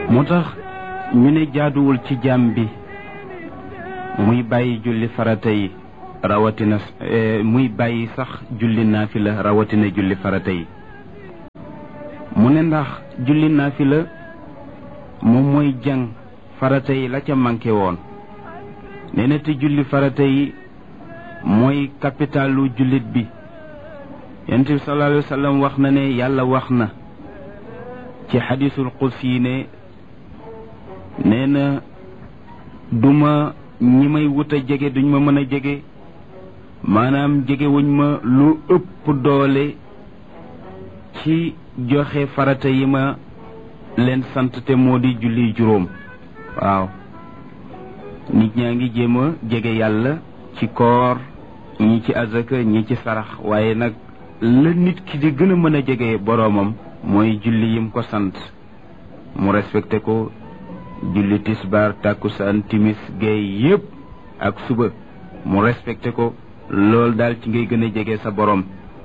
moo tax ñu ne jaaduwul ci jaam bi muy bàyyi julli farata yi rawatina muy bàyyi sax julli naafila rawatina julli farata yi mu ne ndax julli naafila moom mooy jàng farata yi la ca manqué woon nee na te julli farata yi mooy capitalu jullit bi yonent bi sallallahu alayhi wa sallam wax na ne yàlla wax na ci xadisul qudsi yi ne nee na duma ñi may wut a jege duñ ma mën a jege maanaam jege wuñ ma lu ëpp doole ci joxe farata yi ma leen sant te moo di julli juróom waaw nit ñaa ngi jéem a jege yàlla ci koor ñi ci azaka ñi ci sarax waaye nag la nit ki di gën a mën a jege boroomam mooy julli yim ko sant mu respecté ko julli tisbaar tàkkusaan timis géey yépp ak suba mu respecté ko loolu daal ci ngay gën a jege sa boroom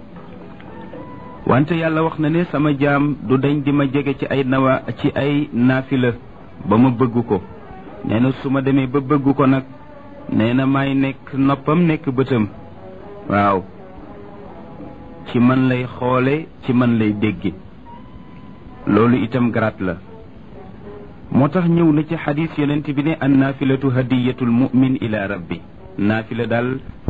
wante yàlla wax na ne sama jaam du dañ di ma jege ci ay nawa ci ay naafila ba ma bëgg ko nee na su ma demee ba bëgg ko nag nee na maay nekk noppam nekk bëtam waaw ci man lay xoole ci man lay dégge loolu itam garaat la moo tax ñëw na ci xadis yonent bi ne an naafilatu hadiyatul mu'min ila rabbi naafila daal